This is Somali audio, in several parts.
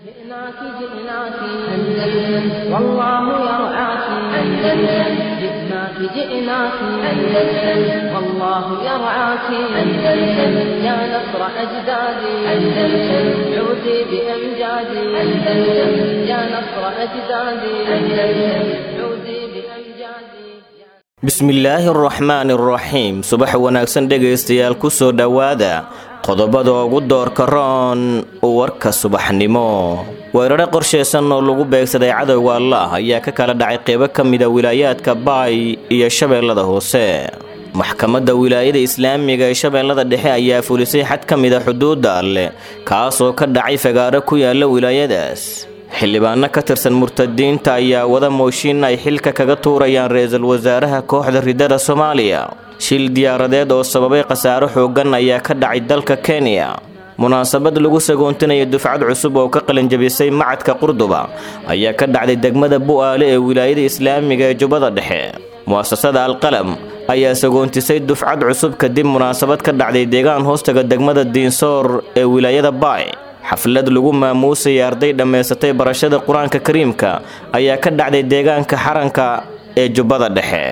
جئناك جئناك أندلس والله يرعاك أندلس جئناك جئناك أندلس والله يرعاك أندلس يا نصر أجدادي أندلس عودي بأمجادي أندلس يا نصر أجدادي أندلس عودي بأمجادي bismillaahi araxmaani araxiim subax wanaagsan dhegaystayaal ku soo dhowaada qodobada ugu doorka roon warka subaxnimo weerare qorshaysan oo lagu beegsaday cadowga allah ayaa ka kala dhacay qeybo ka mida wilaayaadka baay iyo shabeellada hoose maxkamadda wilaayada islaamiga ee shabeellada dhexe ayaa fulisay xad ka mida xuduudda alleh kaasoo ka dhacay fagaaro ku yaala wilaayadaas xildhibaano ka tirsan murtadiinta ayaa wada mooshin ay xilka kaga tuurayaan ra-iisul wasaaraha kooxda ridada soomaaliya shil diyaaradeed oo sababay khasaaro xooggan ayaa ka dhacay dalka kenya munaasabad lagu sagoontinayo dufcad cusub oo ka qalinjabisay macadka qurduba ayaa ka dhacday degmada bu'aale ee wilaayada islaamiga ee jubbada dhexe mu'asasada alqalam ayaa sagoontisay dufcad cusub kadib munaasabad ka dhacday deegaan hoostaga degmada diinsoor ee wilaayada baay xaflad lagu maamuusaya arday dhammaysatay barashada qur-aanka kariimka ayaa ka dhacday deegaanka xaranka ee jubbada dhexe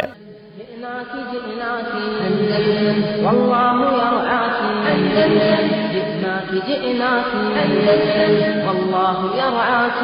جئناك جئناك أندلس والله يرعاك أندلس جئناك جئناك أندلس والله يرعاك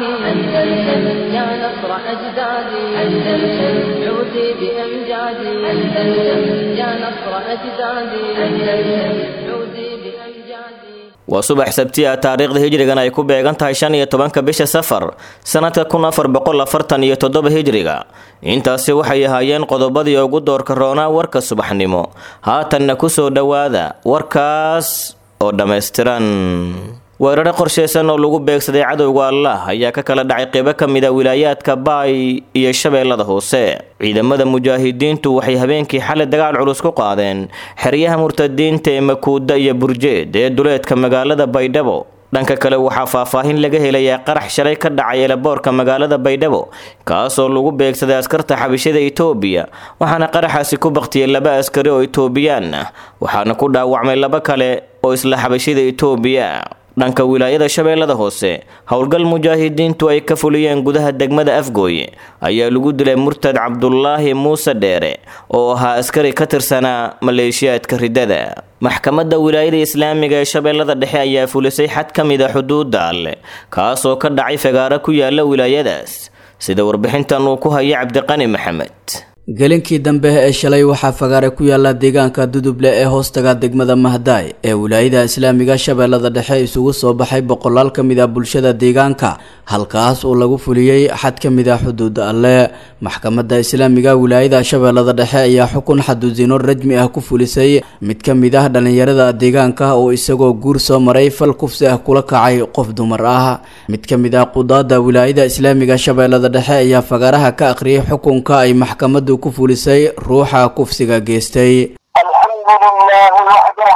أندلس يا نصر أجدادي أندلس عودي بأمجادي أندلس يا نصر أجدادي أندلس عودي بأمجادي waa subax sabti ah taariikhda hijrigan ay ku beegan tahay shan iyo tobanka bisha safar sanadka kun afar boqol afartan iyo toddoba hijriga intaasi waxay ahaayeen qodobadii ugu doorka roonaa warka subaxnimo haatanna ku soo dhowaada warkaas oo dhammaystiran weerare qorshaysan oo lagu beegsaday cadowga allah ayaa ka kala dhacay qeybo ka mida wilaayaadka baay iyo shabeellada hoose ciidamada mujaahidiintu waxay habeenkii xalay dagaal culus ku qaadeen xeryaha murtadiinta ee makuuda iyo burjeed ee duleedka magaalada baydhabo dhanka kale waxaa faahfaahin laga helayaa qarax shalay ka dhacay eelaboorka magaalada baydhabo kaasoo lagu beegsaday askarta xabishada itoobiya waxaana qaraxaasi ku baktiyey laba askari oo itoobiyaan ah waxaana ku dhaawacmay laba kale oo isla xabashida itoobiya dhanka wilaayada shabeellada hoose howlgal mujaahidiintu ay ka fuliyeen gudaha degmada afgooye ayaa lagu dilay murtad cabdulaahi muuse dheere oo ahaa askari ka tirsanaa maleeshiyaadka ridada maxkamadda wilaayada islaamiga ee shabeellada dhexe ayaa fulisay xad ka mida xuduudda alleh kaasoo ka dhacay fagaaro ku yaala wilaayadaas sida warbixintan uu ku haya cabdiqani maxamed gelinkii dambe ee shalay waxaa fagaare ku yaala deegaanka duduble ee hoostaga degmada mahdaay ee wilaayada islaamiga shabeellada dhexe isugu soo baxay boqolaal ka mid a bulshada deegaanka halkaas oo lagu fuliyey xad ka mid a xuduud alle maxkamadda islaamiga wilaayada shabeellada dhexe ayaa xukun xaduusino rajmi ah ku fulisay mid ka mid ah dhallinyarada deegaanka oo isagoo guur soo maray fal kufsi ah kula kacay qof dumar ah mid ka mid ah qudaada wilaayada islaamiga shabeellada dhexe ayaa fagaaraha ka akhriyay xukunka ay maxkamaddu ku fulisay ruuxa kufsiga geystay الحمد لله وحده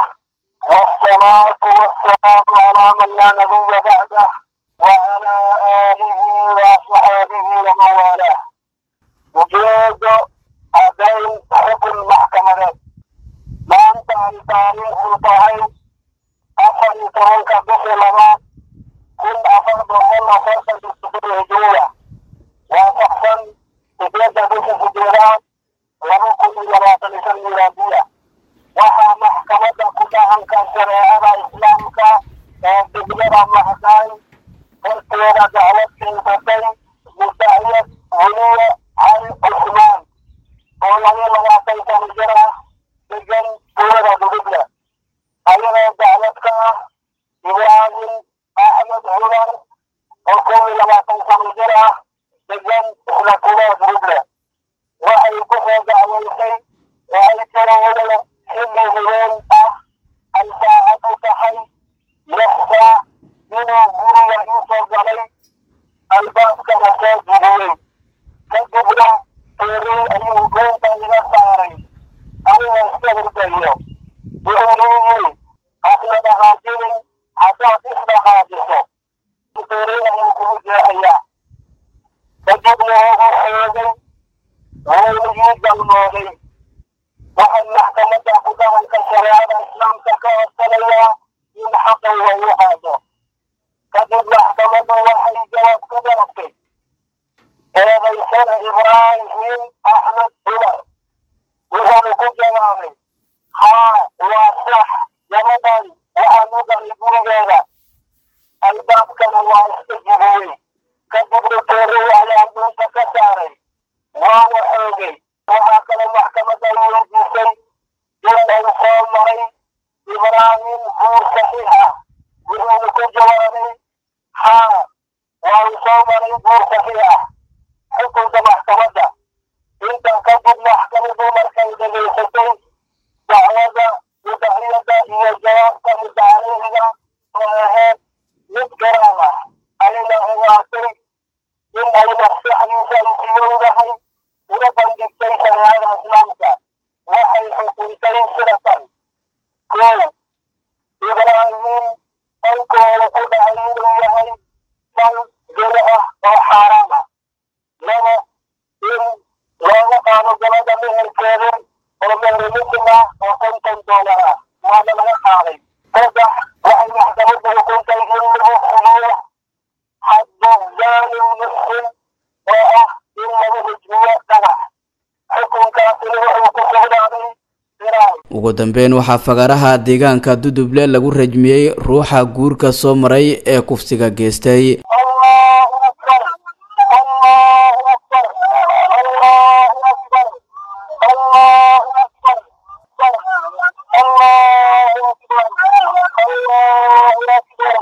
والصلاة والسلام على من لا نبي بعده وعلى آله وصحبه ومن والاه وجود هذين حكم محكمة ما أنت عن تاريخ الطهي أخر ترك بخلما كل أفر بكل فرصة بالسفر الهجوية وشخصا تتوجه بالسجيرات laba kun iyo labaatan iyo shan milaadiya waxaa maxkamadda ku dhahanka shareecada islaamka ee degmada mahdaay horteeda dacwad keensatay musaayad weliye cali cusmaan oo laba labaatan sano jir ah degan tuulada duduble ayadoo dacwad ka ah ibraahim axmed cumar oo kow iyo labaatan sano jir ah degan isla tuulada duduble waxay ku soo dacwaysay oo ay tirawada xilli hubeen ah ay saacadu tahay lix saac inuu guriga ii soo galay albaabkana soo jibiyey kadibna teeray ayuu goonta iga saaray anigoo iska hurdayo wuxuu leeyihi hasna dhaqaajinin haddaad isdhaqaajiso teeray ayuu kugu jeexayaa kadibna wuxuu xeegay howligii galmooday waxay maxkamadda ku dhaqanka shareecada islaamka ka codsanayaa in xaqayga u qaado kadib maxkamaddu waxay waad ku garatay eedaysana ibraahim axmed cumar wuxuuna ku jawaabay haa waa sax gabadhan waxaan u galay gurigeeda albaabkana waa iska jibiyey kadibna toorey ayaan dhulka ka saaray waa waxoogay waxaa kale maxkamadda weydiisay inay soo maray ibraahim guur saxiix ah wuxuuna ku jawaabay haa waan soo maray guur saxiix ah xukunka maxkamadda intan kadib maxkamadu markay dhegaysatay dacwada mudaciyada iyo jawaabta mudacaleyhiga oo ahayd mid garaab ah ayna ogaatay in ay maskaxdiisa isiyowdahay una bandhigtay shareecada islaamka waxay xukuntay sidatan kow ibraahim falkooda ku dhacay inuu yahay fal gelo ah oo xaaraam ah laba in looga qaado gabadha meherkeeda oo mehermisim ah oo konton doolar ah waana laga qaaday saddex waxay maxkamadda xukuntay in lagu fuliyo xaddu zaani muslim oo ah in lagu hujmiyo dhagax xukunkaasina wuxuu ku sugnaaday firaaw ugu dambeyn waxaa fagaaraha deegaanka duduble lagu rajmiyey ruuxa guurka soo maray ee kufsiga geystay الله أكبر الله أكبر الله أكبر الله أكبر الله أكبر الله أكبر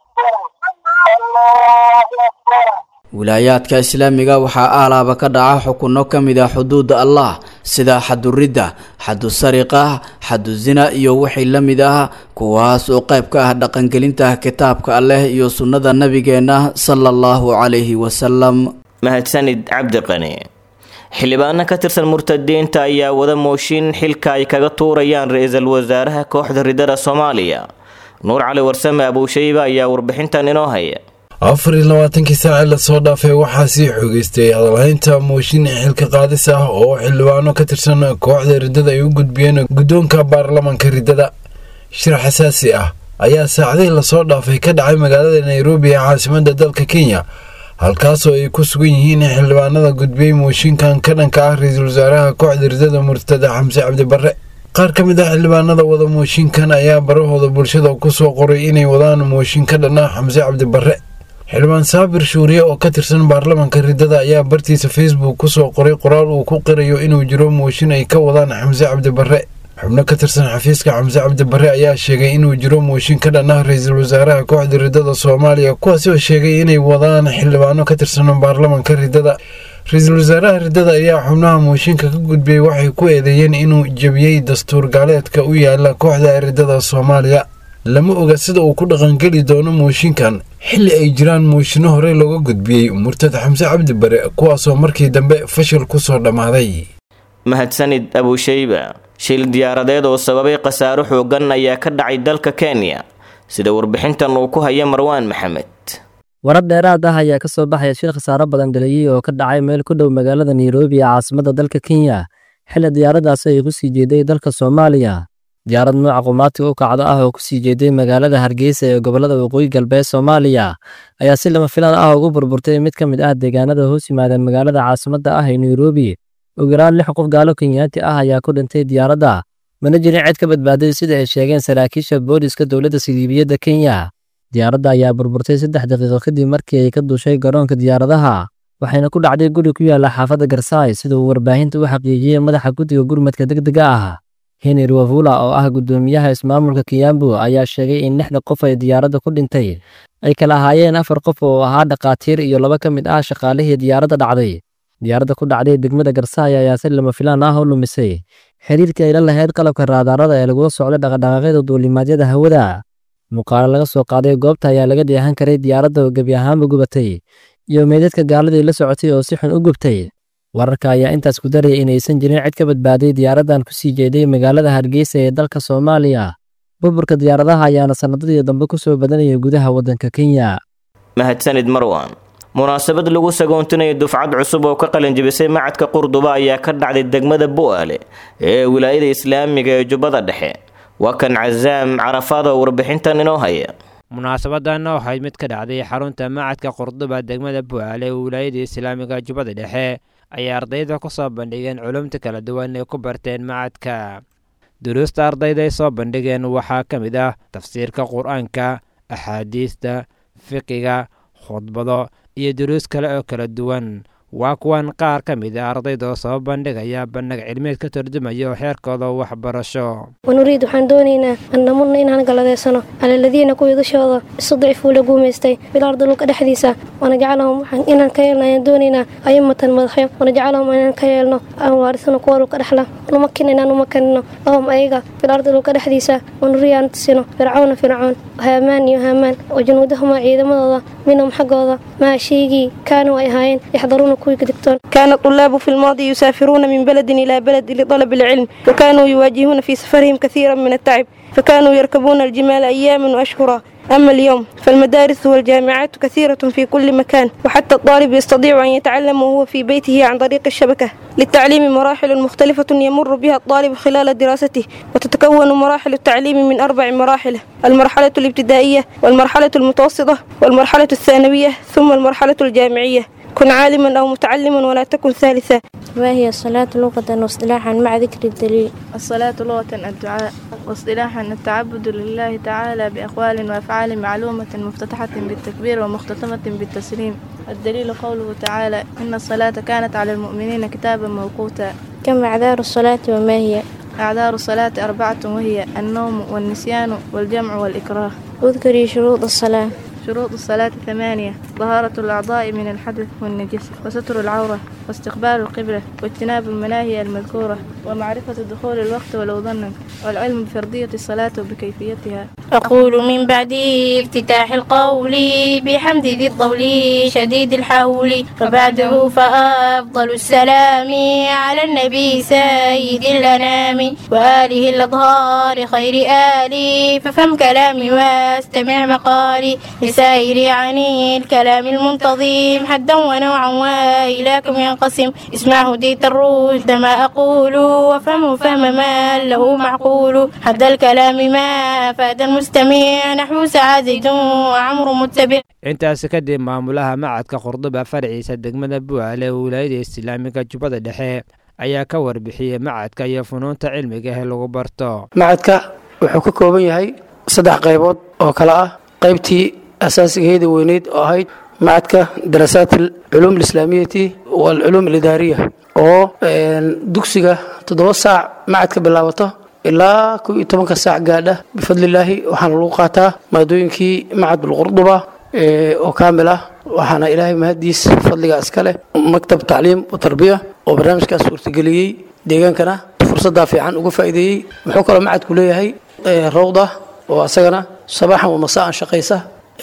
الله أكبر wilaayaadka islaamiga waxaa aalaaba ka dhaca xukunno ka mid ah xuduuda allah sida xaduridda xadu sariqa xadu zina iyo wixii la mid ah kuwaas oo qayb ka ah dhaqangelinta kitaabka alleh iyo sunnada nabigeenna sala allahu calayhi wasalam mahadsanid cabdi qani xildhibaano ka tirsan murtadiinta ayaa wada mooshin xilka ay kaga tuurayaan ra-iisul wasaaraha kooxda ridada soomaaliya nuur cali warsame abuushayba ayaa warbixintan inoo haya afar iyo labaatankii saaci lasoo dhaafay waxaa sii xoogeystay hadalhaynta mooshin xilka qaadis ah oo xildhibaano ka tirsan kooxda riddada ay u gudbiyeen guddoonka baarlamanka riddada shir xasaasi ah ayaa saacadihii lasoo dhaafay ka dhacay magaalada nairobi ee caasimadda dalka kenya halkaasoo ay ku sugan yihiin xildhibaanada gudbiyey mooshinkan ka dhanka ah ra-iisul wasaaraha kooxda riddada murtada xamse cabdibarre qaar ka mid ah xildhibaanada wada mooshinkan ayaa barahooda bulshada kusoo qoray inay wadaan mooshin ka dhan ah xamse cabdibarre xildhibaan saabir shuuriye oo ka tirsan baarlamanka riddada ayaa bartiisa facebook kusoo qoray qoraal uu ku qirayo inuu jiro mooshin ay ka wadaan xamse cabdibarre xubno ka tirsan xafiiska xamse cabdibarre ayaa sheegay inuu jiro mooshin ka dhan ah ra-iisul wasaaraha kooxda riddada soomaaliya kuwaasi oo sheegay inay wadaan xildhibaano ka tirsan baarlamanka riddada ra-iisul wasaaraha riddada ayaa xubnaha mooshinka ka gudbiyey waxay ku eedeeyeen inuu jebiyey dastuur gaaleedka u yaala kooxda riddada soomaaliya lama oga sida uu ku dhaqangeli doono mooshinkan xilli ay jiraan mooshinno horey looga gudbiyey murtad xamse cabdi bare kuwaasoo markii dambe fashil ku soo dhammaaday mahadsanid abuushayba shil diyaaradeed oo sababay khasaaro xoogan ayaa ka dhacay dalka kenya sida warbixintan uu ku haya marwaan maxamed warar dheeraad ah ayaa ka soo baxaya shil khasaaro badan dhaliyey oo ka dhacay meel ku dhow magaalada nairobi ee caasimadda dalka kenya xilli diyaaradaasi ay ku sii jeeday dalka soomaaliya diyaarad nooca qumaatiga u kacdo ah oo ku sii jeeday magaalada hargeysa ee gobollada waqooyi galbeed soomaaliya ayaa si lama filaan ah ugu burburtay mid ka mid ah deegaanada hoos yimaada magaalada caasimadda ah ee nairobi ugu yaraan lix qof gaalo kenyaati ah ayaa ku dhintay diyaaradda mana jirin cid ka badbaaday sida ay sheegeen saraakiisha booliska dowladda siliibiyadda kenya diyaaradda ayaa burburtay saddex daqiiqo kadib markii ay ka duushay garoonka diyaaradaha waxayna ku dhacday guri ku yaala xaafadda garsaay sida uu warbaahinta u xaqiijiyey madaxa guddiga gurmadka degdega ah henry wavula oo ah guddoomiyaha ismaamulka kiyambu ayaa sheegay in lixda qof ay diyaaradda ku dhintay ay kala ahaayeen afar qof oo ahaa dhakhaatiir iyo laba ka mid ah shaqaalihii diyaaradda dhacday diyaaradda ku dhacday degmada garsaay ayaa si lama filaan ah u lumisay xiriirkii ay la lahayd qalabka raadaarada ee lagula socday dhaqadhaqaaqyada duulimaadyada hawada muuqaalo laga soo qaaday goobta ayaa laga dheehan karay diyaaradda oo gebi ahaanba gubatay iyo meydadka gaaladii la socotay oo si xun u gubtay wararka ayaa intaas ku daraya inaysan jirin cid ka badbaaday diyaaraddan ku sii jeeday magaalada hargeysa ee dalka soomaaliya burburka diyaaradaha ayaana sannadadii dambe ku soo badanaya gudaha waddanka kenya mahadsanid marwan munaasabad lagu sagoontinayo dufcad cusub oo ka qalinjibisay macadka qurduba ayaa ka dhacday degmada bu'aale ee wilaayada islaamiga ee jubbada dhexe waa kan casaam carafaad oo warbixintan inoo haya munaasabadanna waxayd mid ka dhacday xarunta macadka qurduba degmada bu'aale ee wilaayada islaamiga jubbada dhexe ayay ardayda ku soo bandhigeen culumta kala duwan ee ku barteen macadka duruusta ardayda ay soo bandhigeen waxaa ka mid ah tafsiirka qur-aanka axaadiista fiqiga khudbado iyo duruus kale oo kala duwan waa kuwan qaar ka mid a ardayda oo soo bandhigaya bandhig cilmeed ka turjumaya oo xeerkooda waxbarasho wanuriid waxaan doonaynaa an namudna inaan galadeysano cala aladiina kuwii dushooda istudcifuu la guumaystay bilardi dhulka dhexdiisa wanajcalahum inaan ka yeelno ayaan doonaynaa ayimatan madaxyo wanajcalahum inaan ka yeelno aan waarisano kuwa dhulka dhexla numakin inaan umakanino lahum ayaga bilardi dhulka dhexdiisa wanuriya aan tusino fircawna fircoon haamaan iyo haamaan wa junuudahumaa ciidamadooda minhum xaggooda maa shaygii kaanuu ay ahaayeen yaxdaruuna كان الطلاب في الماضي يسافرون من بلد إلى بلد لطلب العلم وكانوا يواجهون في سفرهم كثيرا من التعب فكانوا يركبون الجمال أياما وأشهرا أما اليوم فالمدارس والجامعات كثيرة في كل مكان وحتى الطالب يستطيع أن يتعلم وهو في بيته عن طريق الشبكة للتعليم مراحل مختلفة يمر بها الطالب خلال دراسته وتتكون مراحل التعليم من أربع مراحل المرحلة الابتدائية والمرحلة المتوسطة والمرحلة الثانوية ثم المرحلة الجامعية كن عالما أو متعلما ولا تكن ثالثا ما هي الصلاة لغة واصطلاحا مع ذكر الدليل الصلاة لغة الدعاء واصطلاحا التعبد لله تعالى بأقوال وأفعال معلومة مفتتحة بالتكبير ومختتمة بالتسليم الدليل قوله تعالى إن الصلاة كانت على المؤمنين كتابا موقوتا كم أعذار الصلاة وما هي أعذار الصلاة أربعة وهي النوم والنسيان والجمع والإكراه اذكري شروط الصلاة شروط الصلاة ثمانية طهارة الأعضاء من الحدث والنجس وستر العورة واستقبال القبلة واجتناب المناهي المذكورة ومعرفة دخول الوقت ولو ظنا والعلم بفرضية الصلاة وبكيفيتها أقول من بعد افتتاح القول بحمد ذي الطول شديد الحول وبعده فأفضل السلام على النبي سيد الأنام وآله الأطهار خير آلي ففهم كلامي واستمع مقالي لسائر عن الكلام المنتظم حدا ونوعا وإلىكم ينقسم اسمع هديت الرشد ما أقول وفهمه فهم ما له معقول حد الكلام ما أفاد المستمع نحو سعى زيد وعمر متبع intaasi kadib maamulaha macadka qurduba farciisa degmada bu'aale ee wilaayada islaamiga jubbada dhexe ayaa ka warbixiyey macadka iyo funuunta cilmiga ee lagu barto macadka wuxuu ka kooban yahay saddex qaybood oo kale ah qaybtii asaasigeeda weyneyd oo ahayd macadka daraasaat alculuum alislaamiyati waalculuum alidaariya oo dugsiga toddoba saac macadka bilaabato ilaa kow iyo tobanka saac gaadha bifadlilaahi waxaana lagu qaataa maadooyinkii macad bilqurduba oo kaamil ah waxaana ilaahay mahadiis fadliga iska leh maktab tacliim wa tarbiya oo barnaamijkaas suurtageliyey deegaankana fursaddaa fiican uga faa'iideeyey wuxuu kaloo macadku leeyahay rawda oo isagana sabaaxan wa masaan shaqaysa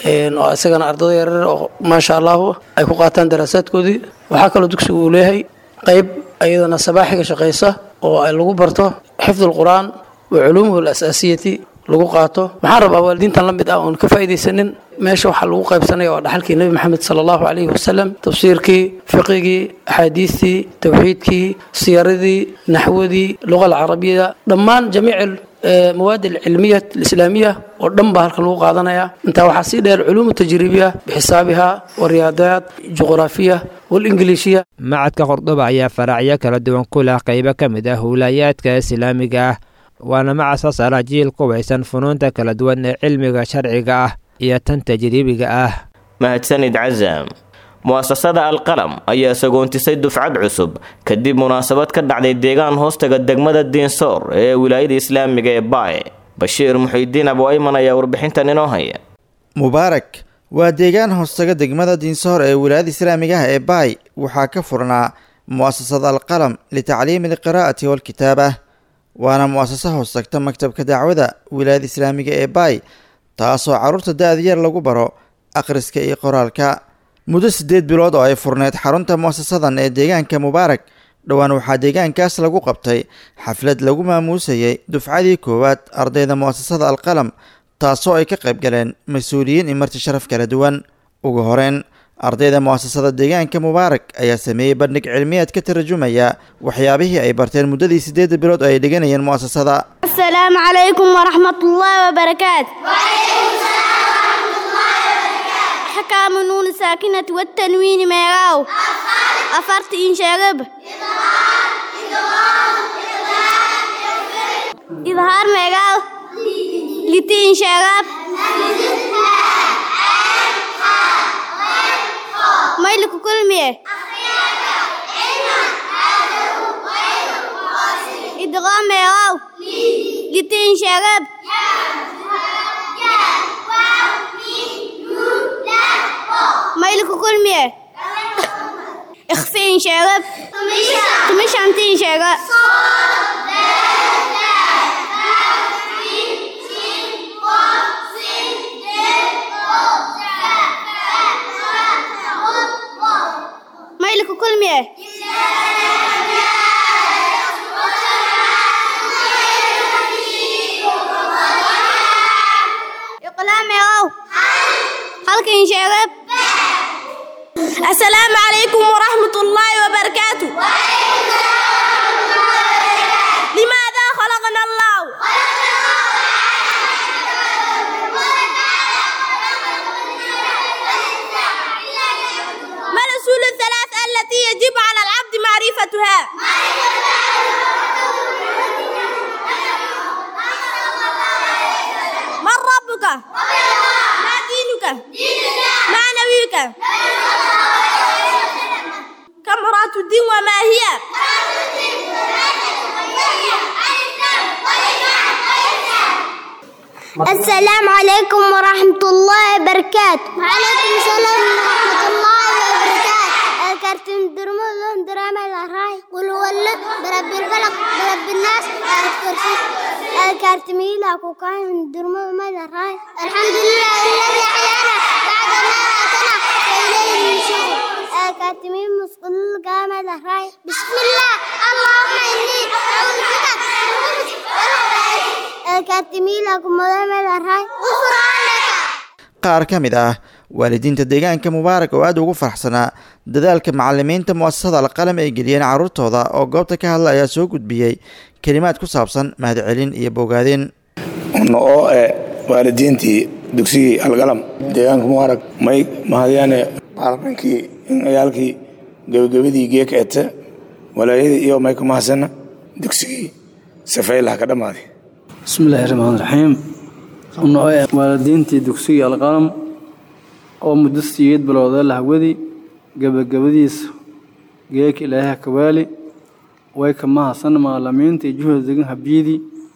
oo isagana ardada yaryar oo maasha allahu ay ku qaataan daraasaadkoodii waxaa kaloo dugsigu uu leeyahay qayb ayadana sabaaxiga shaqaysa oo ay lagu barto xifd alqur'aan wa culuumuhu alasaasiyati lagu qaato waxaan rabaa waalidiintan la mid ah oon ka faa'iidaysanin meesha waxaa lagu qaybsanaya waa dhaxalkii nebi maxamed sala allahu calayhi wasalam tafsiirkii fiqigii axaadiistii tawxiidkii siyaradii naxwadii luqa alcarabiya dhammaan jamiic مواد العلمية الإسلامية ودن بها halkan lagu qaadanaya intaa waxaa sii dheer culuum tajribiya bixisaabiha wariyaadaat juqraafiya والإنجليزية macadka qordhoba ayaa faracyo kala duwan ku leh qaybo ka mid ah howlaayaadka islaamiga ah waana macad soo saara jiil qubaysan funuunta kala duwan ee cilmiga sharciga ah iyo tan tajriibiga ah mahadsanid cazam mu'asasada alqalam ayaa sagoontisay dufcad cusub kadib munaasabad ka dhacday deegaan hoostaga degmada diinsoor ee wilaayada islaamiga ee baaye bashiir muxiidiin abu-ayman ayaa warbixintan inoo haya mubaarak waa deegaan hoostaga degmada diinsoor ee wilaayada islaamiga ah ee baay waxaa ka furnaa mu'asasada alqalam litacliimi alqiraa'ati waalkitaaba waana mu'asasa hoostagta maktabka dacwada wilaayada islaamiga ee baay taasoo carruurta da-da yar lagu baro akhriska iyo qoraalka muddo siddeed bilood oo ay furneyd xarunta mu'asasadan ee deegaanka mubaarak dhowaan waxaa deegaankaas lagu qabtay xaflad lagu maamuusayay dufcadii koowaad ardayda mu'asasada alqalam taasoo ay ka qayb galeen mas-uuliyiin iyo marti sharaf kala duwan ugu horeyn ardayda mu'asasada deegaanka mubaarak ayaa sameeyey bandhig cilmiyeed ka tarjumaya waxyaabihii ay barteen muddadii siddeedda bilood oo ay dhiganayeen mu'asasada السلام عليكم ورحمة الله وبركاته أحكام النون الساكنة والتنوين ميغاو أفرت إن شاغب إظهار ميغاو لتين شاغب ميلك كل ميه إدغام ميغاو لتين شاغب ميلك كل ميه اخفين شاغب تمش عمتين شاغب ميلك كل ميه إقلام ياو هلك إن شاغب السلام عليكم ورحمة الله وبركاته لماذا خلقنا الله ما الأصول الثلاث التي يجب على العبد معرفتها من ربك ما دينك ما نبيك كم مرات الدين وما هي السلام عليكم ورحمة الله وبركاته وعليكم السلام ورحمة الله وبركاته الكرتون درمو لون دراما الهراي قل هو اللد برب الفلق برب الناس الكرسي الكرتمي لا كوكاين درمو ما الهراي الحمد لله الذي أحيانا بعد ما أتنا وإليه النشور الكرتمي مسقل قام الهراي بسم الله اللهم إني أعوذ بك الكرتمي لكم مدام الهراي غفرانك qaar ka mid ah waalidiinta deegaanka mubaarak oo aada ugu faraxsanaa dadaalka macalimiinta mu'asasada alqalam ay geliyeen carruurtooda oo goobta ka hadla ayaa soo gudbiyey kelimaad ku saabsan mahadcelin iyo bogaadin una oo eh waalidiintii dugsigii algalam deegaanka mubaarak may mahadyaane macaliminkii ciyaalkii gebagabadii geeka ete walaayadii iyo may ka mahadsana dugsigii safaylaha ka dhammaaday bismillaahi raxmaan raxiim una oo waalidiintii dugsigii alqalam oo muddo siyeed bilowda lahwadi gebagabadiisa geeka ilaahay kawaali way ka mahadsan maalimiintii juhda degan habiidi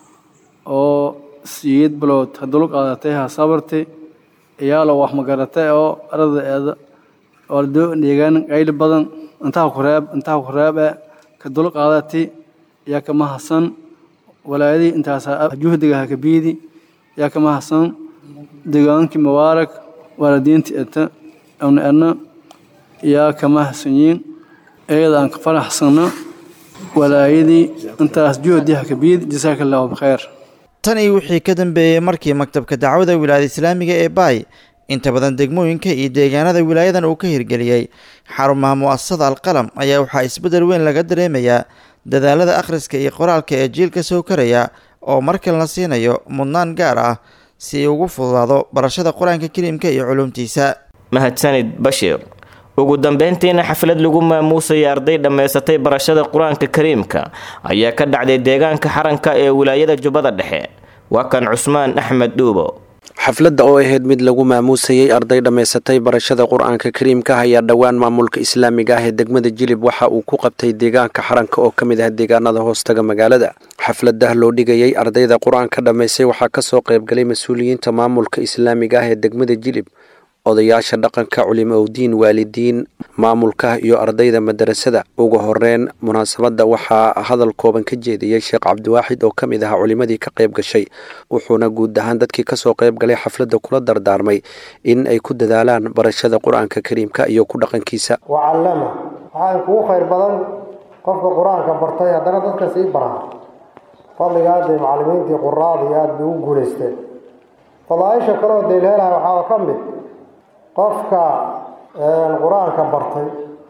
oo siyeed bilood hadulu qaadatay ha sabarti iyaalo wax magaratay oo ardaeeda ordo deegaan qayli badan intaa kureeb intaa kureebe ka dul qaadati yaa ka mahadsan walaayadii intaas juhdiga ha kabiidi yaa ka mahadsan deegaankii mubaarak waalidiintii eta awna erna yaa ka mahadsanyiin iyada aan ka faraxsanno walaayadii intaas juhdi ha kabiidi jasaaka allahu bikheer tan iyo wixii ka dambeeyey markii maktabka dacwada wilaayada islaamiga ee baay inta badan degmooyinka iyo deegaanada wilaayadan uu ka hirgeliyey xarumaha mu'asasada alqalam ayaa waxaa isbeddel weyn laga dareemayaa dadaalada akhriska iyo qoraalka ee jiilka soo karaya oo markale la siinayo mudnaan gaar ah si ay ugu fududaado barashada qur-aanka kariimka iyo culuumtiisa mahadsanid bashiir ugu dambeyntiina xaflad lagu maamuusaya arday dhammaysatay barashada qur-aanka kariimka ayaa ka dhacday deegaanka xaranka ee wilaayada jubbada dhexe waa kan cusmaan axmed dhuubo xafladda oo ahayd mid lagu maamuusayey arday dhammaysatay barashada qur-aanka kariimka ayaa dhowaan maamulka islaamiga ah ee degmada jilib waxa uu ku qabtay deegaanka xaranka oo ka mid ah deegaanada hoostaga magaalada xafladah loo dhigayey ardayda qur-aanka dhammaysay waxaa kasoo qaybgalay mas-uuliyiinta maamulka islaamiga ah ee degmada jilib odayaasha dhaqanka culimo owdiin waalidiin maamulka iyo ardayda madarasada ugu horeyn munaasabadda waxaa hadal kooban ka jeediyey sheekh cabdiwaaxid oo ka mid ah culimadii ka qayb gashay wuxuuna guud ahaan dadkii kasoo qayb galay xafladda kula dardaarmay in ay ku dadaalaan barashada qur-aanka kariimka iyo ku dhaqankiisa wacallama waxaa kugu khayr badan qofka qur-aanka bartay haddana dadka sii baraa fadliga aadday macallimiintii quraadii aada bay ugu guulaysteen fadaaisha kaleoo deelheelaha waxaa ka mid qofka qur-aanka bartay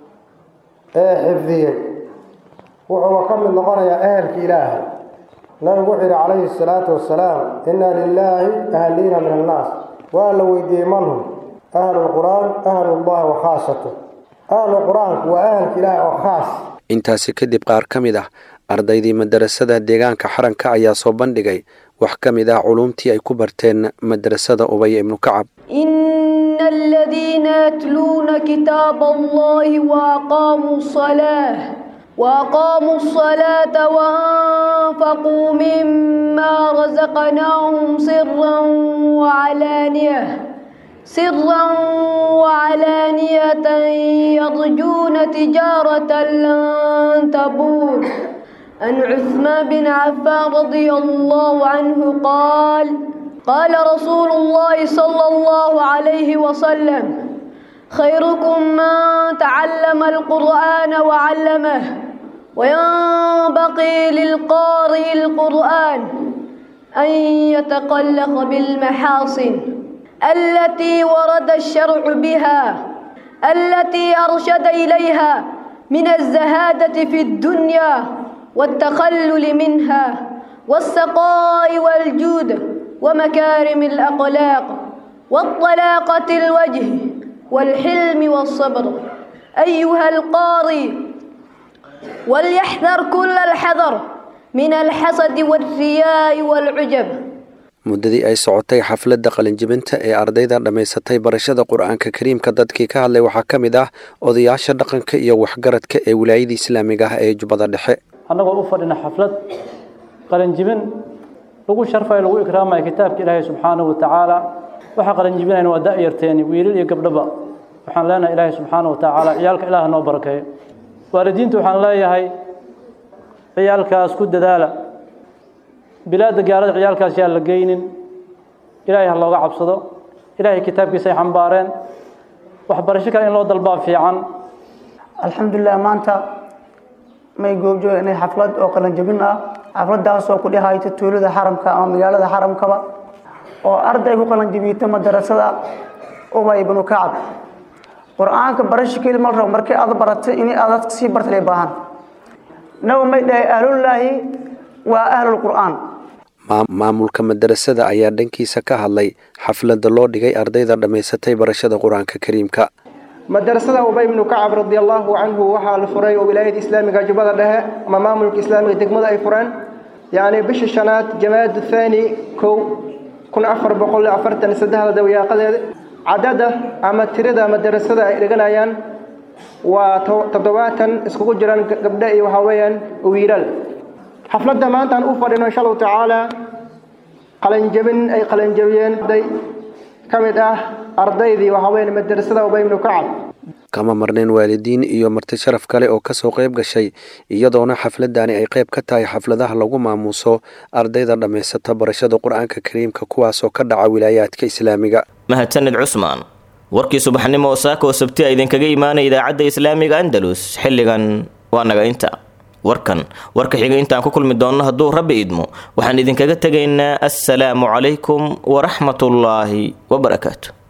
ee xifdiyey wuxuuba ka mid noqonayaa ehelka ilaahay nabigu wuxuu yidhi calayhi asalaatu wassalaam inna lilaahi ahliina min annaas waa la weydiiyey manhum ahlulqur'aan ahlullahi wa khaasatu ahlu qur-aanku waa ahalka ilaahay oo khaas intaasi kadib qaar ka mid ah ardaydii madarasada deegaanka xaranka ayaa soo bandhigay wax ka mid ah culuumtii ay ku barteen madrasada ubaya ibnu kacab إن الذين يتلون كتاب الله وأقاموا الصلاة وأقاموا الصلاة وأنفقوا مما رزقناهم سرا وعلانية سرا وعلانية يرجون تجارة لن تبور عن عثمان بن عفان رضي الله عنه قال قال رسول الله صلى الله عليه وسلم خيركم من تعلم القرآن وعلمه وينبغي للقارئ القرآن أن يتقلق بالمحاصن التي ورد الشرع بها التي أرشد إليها من الزهادة في الدنيا والتخلل منها والسقاء والجود ومكارم الأخلاق والطلاقة الوجه والحلم والصبر أيها القاري وليحذر كل الحذر من الحسد والرياء والعجب muddadii ay socotay xafladda qalinjibinta ee ardayda dhammaysatay barashada qur-aanka kariimka dadkii ka hadlay waxaa ka mid ah odayaasha dhaqanka iyo waxgaradka ee wilaayada islaamiga ah ee jubbada dhexe annagoo u fadhina xaflad qalinjibin lagu sharfayo lagu ikraamayo kitaabka ilaahay subxaanahu wa tacaala waxaa qalinjibinayna waa da'yarteeni wiilal iyo gabdhaba waxaan leenahay ilaahay subxaanahu wa tacaala ciyaalka ilaah noo barakeeyo waalidiinta waxaan leeyahay ciyaalkaas ku dadaala bilaadda gaalada ciyaalkaas yaan la geynin ilaahay ha looga cabsado ilaahay kitaabkiisa ay xambaareen waxbarasho kale in loo dalbaa fiican alxamdulilah maanta may goobjooga inay xaflad oo qalanjabin ah xafladaasoo ku dhehayta tuulada xaramka ama magaalada xaramkaba oo arday ku qalanjabiyta madarasada ubay ibnu kacab qur-aanka barasho keli mal rabo markii aad baratay in aad dadka sii bartay baahan nawa may dhahay ahlullaahi waa ahlulqur'aan maamulka madarasada ayaa dhankiisa ka hadlay xafladda loo dhigay ardayda dhammaysatay barashada qur-aanka kariimka madarasada ubay ibnu kacab radi allahu canhu waxaa la furay oo wilaayada islaamiga jubbada dhexe ama maamulka islaamiga degmada ay fureen yacni bisha shanaad jamaad thani kow kun afar boqol afartan saddexda dawayaaqadeeda cadada ama tirada madarasada ay dhiganayaan waa toddobaatan iskugu jiraan gabdho iyo waxaa weeyaan wiilal xafladda maanta aan u fadhino insha allahu tacaala qalanjabin ay qalanjabiyeen arday ka mid ah ardaydii waxaa weeyaan madarasada ubay ibnu kacab kama marneen waalidiin iyo marti sharaf kale oo kasoo qayb gashay iyadoona xafladani ay qayb ka tahay xafladaha lagu maamuuso ardayda dhammaysata barashada qur-aanka kariimka kuwaasoo ka dhaca wilaayaadka islaamiga mahadsanid cusmaan warkii subaxnimo oo saaka oo sabti a idinkaga imaanaya idaacadda islaamiga andalus xilligan waa naga inta warkan warka xiga intaan ku kulmi doonno hadduu rabbi idmo waxaan idinkaga tegaynaa assalaamu calaykum waraxmatullaahi wabarakaatu